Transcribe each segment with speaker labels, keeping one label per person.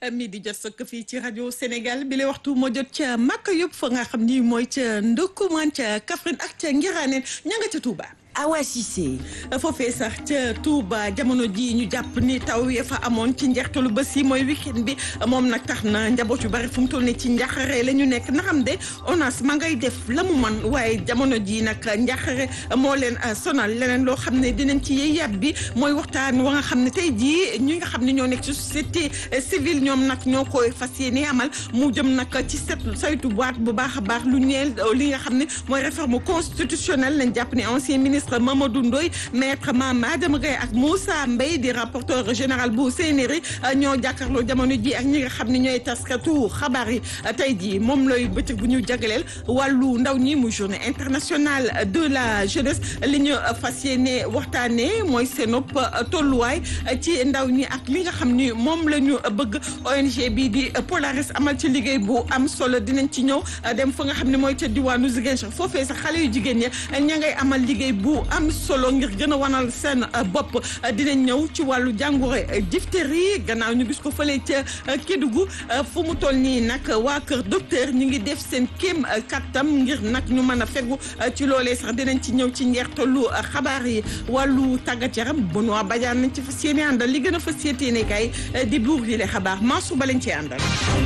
Speaker 1: mi di jot sëkk fii ci rajo Sénégal bi la waxtu moo jot ca Makka yëpp fa nga xam ni mooy ca Ndoukoumane ca Kaffrine ak ca Ngiraaneen ña nga ca Touba.
Speaker 2: Awa Cissé.
Speaker 1: foofee sax ca Touba jamono ji ñu jàpp ni taw ya fa amoon ci njeextalu bés yi mooy weekend bi moom nag tax na njaboot yu bari fu mu toll nii ci njaaxare la ñu nekk na xam de ONAS ma ngay def la mu man waaye jamono ji nag njaaxare moo leen sonal leneen loo xam ne dinañ ci yey yàb bi mooy waxtaan wa nga xam ne tey jii ñi nga xam ne ñoo nekk ci société civile ñoom nag ñoo koy fas yéene amal mu jëm nag ci set saytu boîte bu baax a baax lu ñeel li nga xam ne mooy réforme constitutionnelle lañ jàpp ne ancien ministre Mamadou Ndoye maître Madame Gueye ak Moussa Mbaye di rapporteur général bu CNRI ñoo jàkkaarloo jamono ji ak ñi nga xam ne ñooy taskatu xabaar yi tey jii moom looy bëccëg bu ñu jagleel wàllu ndaw ñi mu journée internationale de la jeunesse li ñu fas yéene waxtaanee mooy seenop tolluwaay ci ndaw ñi ak li nga xam ni moom la ñu bëgg ONG bi di Polaris amal ci liggéey bu am solo dinañ ci ñëw dem fa nga xam ne mooy ca diwaanu Ziguinchor foofee sax xale yu jigéen ñi ña ngay amal liggéey bu am solo ngir gën a wanal seen bopp dinañ ñëw ci wàllu jàngoro diphtérie gannaaw ñu gis ko fële ca Kédougou fu mu toll nii nag waa kër docteur ñu ngi def seen kéem kattam ngir nag ñu mën a fegu ci loolee sax dinañ ci ñëw ci njeextalu xabaar yi wàllu tàggat yaram Benoît Badiane nañ ci fas yéene àndal li gën a fas yéene kay di buur yi le xabaar Mansour ba lañ ci àndal.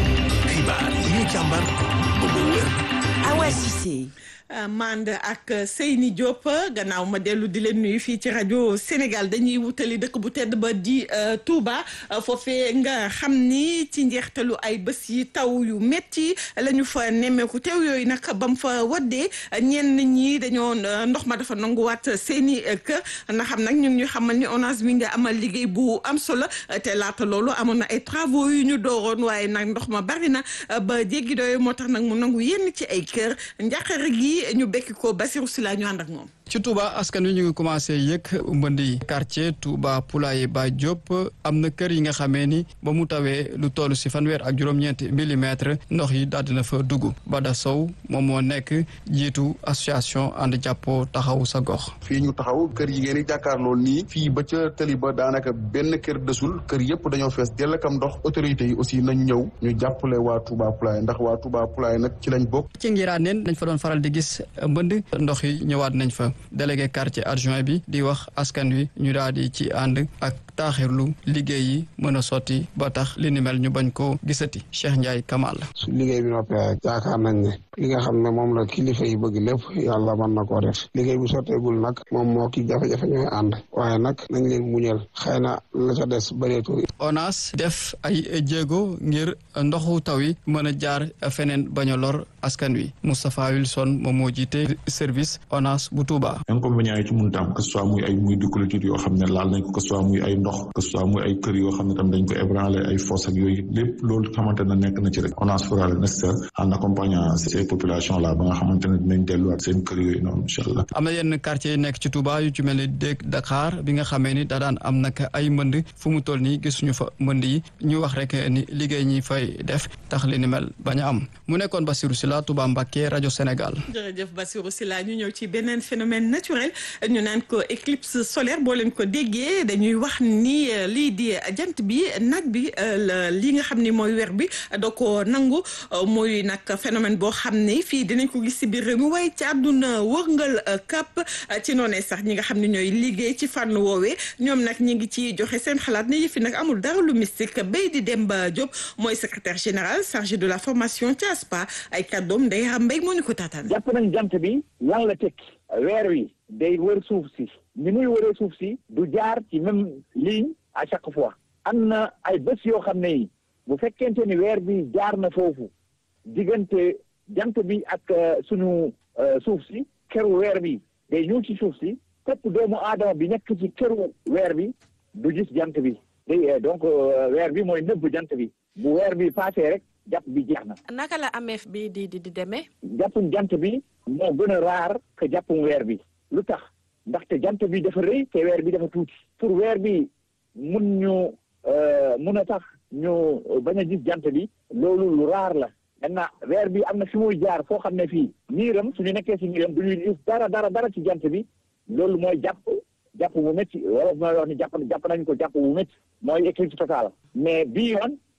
Speaker 3: xibaar yi ñu càmbar ba mu wér.
Speaker 2: Awa Cissé.
Speaker 1: mand ak Seyni Diop gannaaw ma dellu di leen nuyu fii ci rajo Sénégal dañuy wutali dëkk bu tedd ba di Touba foofee nga xam ni ci njeextalu ay bés yi taw yu metti la ñu fa nemmeeku teew yooyu nag ba mu fa waddee ñenn ñi dañoo ndox ma dafa nanguwaat seeni kër na xam nag ñu ngi ñu xamal ni ONAS mi nga amal liggéey bu am solo te laata loolu amoon na ay travaux yu ñu dooroon waaye nag ndox ma bari na ba jéggi doyo moo tax nag mu nangu yenn ci ay kër njàqare gi ñu bekki ko Basirou Sylla ñu ànd ak moom
Speaker 4: ci Touba askan wi ñu ngi commencé yëg mbëndi quartier Touba Poulaye Ba Diop am na kër yi nga xamee ni ba mu tawee lu toll si fanweer ak juróom-ñeenti millimètre ndox yi daal dina fa dugg Bada Sow moom moo nekk jiitu association ànd jàppoo taxaw sa gox.
Speaker 5: fii ñu taxaw kër yi ngeen di jàkkaarloo nii fii ba ca tëli ba daanaka benn kër desul kër yëpp dañoo fees dell ak ndox autorités yi aussi nañ ñëw ñu jàppale waa Touba Poulaye ndax waa Touba Poulaye nag ci lañ bokk.
Speaker 4: ci Ngiraaneen dañ fa doon faral di gis mbënd ndox yi ñëwaat nañ fa. délégué quartier adjoint bi di wax askan wi ñu daal di ci ànd ak taaxirlu liggéey yi mën a sotti ba tax li ni mel ñu bañ koo gisati Cheikh Ndiaye Kamal.
Speaker 6: su liggéey bi noppee yaakaar nañ ne li nga xam ne moom la kilifa yi bëgg lépp yàlla mën na koo def liggéey bu sotteegul nag moom moo ki jafe-jafe ñooy ànd waaye nag nañ leen muñal xëy na la ca des bëreetul.
Speaker 4: ONAS def ay jéego ngir ndoxu taw yi mën a jaar feneen bañ a lor askan wi Moustapha Wilson moom moo jiite service ONAS bu Touba.
Speaker 7: inconvénients yi ci mun tam que ce soit muy ay muy di clôture yoo xam ne laal nañ ko que ce soit muy ay ndox que ce soit muy ay kër yoo xam ne tam dañ ko ébranlé ay fosse ak yooyu lépp loolu xamante ne nekk na ci rek ONAS fera le nécessaire en accompagnant ces populations là ba nga xamante ne dinañ delluwaat seen kër yooyu noonu incha allah.
Speaker 4: am na yenn quartier yi nekk ci Touba yu ci mel ni dëkk Dakar bi nga xamee ni da daan am nag ay mbënd fu mu toll nii gisuñu fa mbënd yi ñu wax rek ni liggéey ñi fay def tax li ni mel bañ a am mu nekkoon Bassirou Sylla Touba Mbacké rajo Sénégal.
Speaker 1: jërëjëf Bassirou Sylla ñu ñëw ci beneen phénomène naturel ñu naan ko éclipse solaire boo leen ko déggee dañuy wax ni lii di jant bi nag bi li nga xam ni mooy weer bi da ko nangu mooy nag phénomène boo xam ne fii dinañ ko gis si biir réew mi waaye ci àdduna wërngal kap ci noonee sax ñi nga xam ne ñooy liggéey ci fànn woowee ñoom nag ñi ngi ci joxe seen xalaat ne yëfi nag amul dara lu mystique bay di Demba Diop mooy secrétaire général chargé de la formation ci ASPA ay kàddoom Ndeye Mbay moo ñu ko taataan.
Speaker 8: jàpp nañ jant bi lan la tekki weer wi day wër suuf si ni muy wëree suuf si du jaar ci même ligne à chaque fois am na ay bés yoo xam ne yi bu fekkente ni weer bi jaar na foofu diggante jant bi ak suñu suuf si këru weer bi day ñëw ci suuf si képp doomu aadama bi nekk ci këru weer bi du gis jant bi day donc weer bi mooy nëbb jant bi bu weer bi passé rek jàpp bi jeex na.
Speaker 9: naka la amee bi di di di demee.
Speaker 8: jàppum jant bi moo gën a raar que jàppum weer bi lu tax ndaxte jant bi dafa rëy te weer bi dafa tuuti pour weer bi mun ñu mun a tax ñu bañ a gis jant bi loolu lu raar la maintenant weer bi am na fi muy jaar foo xam ne fii niiram suñu nekkee si niiram du ñuy gis dara dara dara ci jant bi loolu mooy jàpp jàpp bu métti wala mooy wax ni jàpp jàpp nañ ko jàpp bu métti mooy éclipse totale mais bii yoon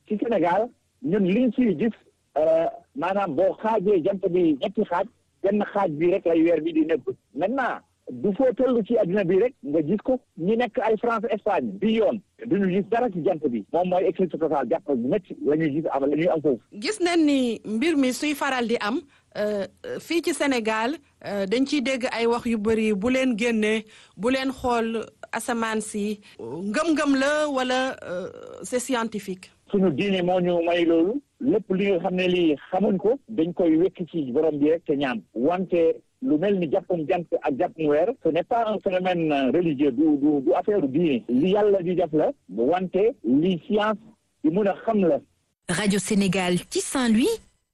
Speaker 8: ci Sénégal ñun liñ ciy gis maanaam boo xaajee jant bi ñetti xaaj benn xaaj bi rek lay weer bi di nekk maintenant du foo toll ci adduna bi rek nga gis ko ñi nekk ay France Espagne bi yoon duñu gis dara ci jant bi moom mooy éclipse totale jàpp bu métti la ñuy gis am la ñuy am foofu
Speaker 9: gis nañ ni mbir mi suy faral di am fii ci Sénégal dañ ciy dégg ay wax yu bëri bu leen génnee bu leen xool asamaan si ngëm-ngëm la wala c'est scientifique
Speaker 8: suñu diine moo ñu may loolu lépp li nga xam ne lii xamuñ ko dañ koy wekk ci borom bi rek te ñaan wante lu mel ni jàppum jant ak jàppum weer ce n'est pas un phénomène religieux du du du affaire diine li yàlla di def la wante li science di mun a xam la
Speaker 2: Radio Sénégal ci Saint-Louis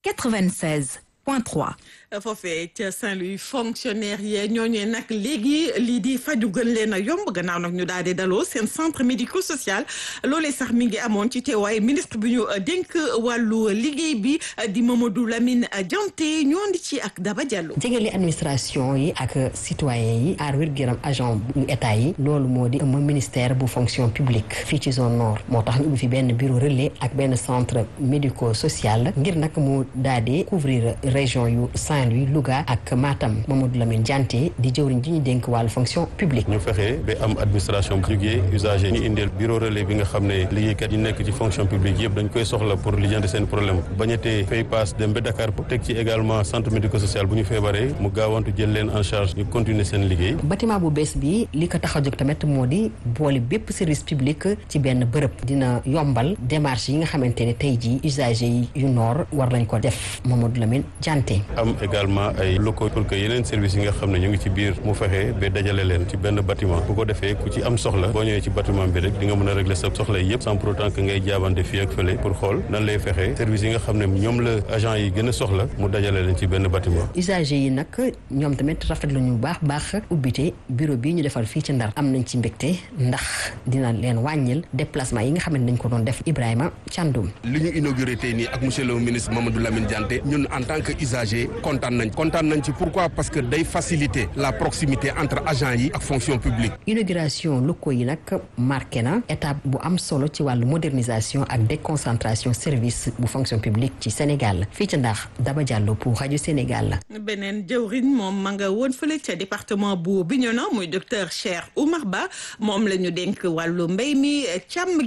Speaker 2: 96 point 3
Speaker 1: foofee ca Saint-Louis fonctionnaire yee ñooñee nag léegi lii di faju gën leen a yomb gannaaw nag ñu daal di daloo seen centre médico social loolee sax mi ngi amoon ci teewaay ministre bi ñu dénk wàllu liggéey bi di Mamadou Lamine Dianté ñoo di ci ak Daba Diallo.
Speaker 10: jegele administration yi ak citoyen yi aar wér-gu-yaram agent bu état yi loolu moo di ëmb ministère bu fonction publique fii ci zone nord moo tax ñu ubbi fi benn bureau relais ak benn centre médico social ngir nag mu daal di couvrir région yu Saint Louis Louga ak Matam Mamadou Lamine Dianté di jëwriñ ji ñu dénk wàllu fonction publique
Speaker 11: ñu fexe ba am administration bu jugee usager ñu indil bureau relais bi nga xam ne liggéeykat yi nekk ci fonction publique yëpp dañ koy soxla pour lijjanti seen problème bañatee fay paas dem ba Dakar pour teg ci également centre médico social bu ñu feebaree mu gaawantu jël leen en charge ñu continuer seen liggéey
Speaker 10: bâtiment bu bees bi li ko tax a jóg tamit moo di boole bépp service public ci benn bërëb dina yombal démarche yi nga xamante ne tey jii usager yi yu noor war lañ ko def Mamadou Lamine Dianté
Speaker 11: am également ay locaux pour que yeneen services yi nga xam ne ñu ngi ci biir mu fexe ba dajale leen ci benn bâtiment bu ko defee ku ci am soxla boo ñëwee ci bâtiment bi rek di nga mën a régler sa soxla yi yëpp sans pour autant que ngay jaabante fii ak fële pour xool nan lay fexe services yi nga xam ne ñoom la agent yi gën a soxla mu dajale leen ci benn bâtiment
Speaker 10: usager yi nag ñoom tamit rafetlu ñu baax baax ubbite bureau bii ñu defal fii ci Ndar am nañ ci mbégte ndax dina leen wàññil déplacement yi nga xam ne dañ ko doon def Ibrahima Thiandoum
Speaker 12: li ñu inauguré tey nii ak monsieur le ministre Mamadou Lamine Dianté ñun en tant que usager kontaan nañ kontaan nañ ci pourquoi parce que day faciliter la proximité entre agents yi ak fonction publique.
Speaker 10: inauguration locaux yi nag marqué na étape bu am solo ci wàllu modernisation ak déconcentration service bu fonction publique ci Sénégal fii ci ndax Daba Diallo pour rajo Sénégal.
Speaker 1: beneen jëwriñ moom ma nga woon fële ca département bu Bignona muy docteur Cheikh Oumar Ba moom la ñu dénk wàllu mbéy mi càmm